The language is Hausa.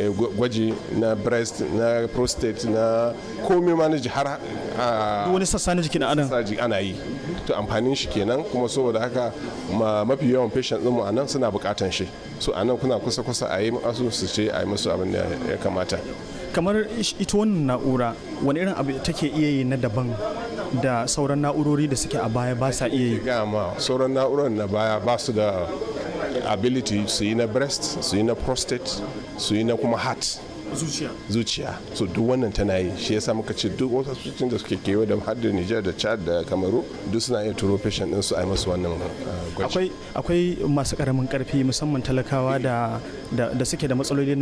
gwaji na breast na prostate na komai ma na ji har wani sassa na jikin adam ana yi to amfanin shi kenan kuma saboda haka mafi yawan patient ɗinmu a nan suna bukatan shi so a nan kuna kusa kusa a yi masu su ce a yi musu abin da ya kamata kamar ita wannan na'ura wani irin abu take iya yi na daban da sauran na'urori da suke a baya ba sa iya yi gama sauran na'urar na baya ba su da ability su yi na breast su yi na prostate su yi na kuma heart zuciya zuciya so duk wannan tana yi shi yasa muka ce duk wasu asibitocin da suke kewa da har da Niger da Chad da Kamaru duk suna iya turo patient din su a yi masu wannan gwaji akwai akwai masu karamin karfi musamman talakawa da da suke da matsaloli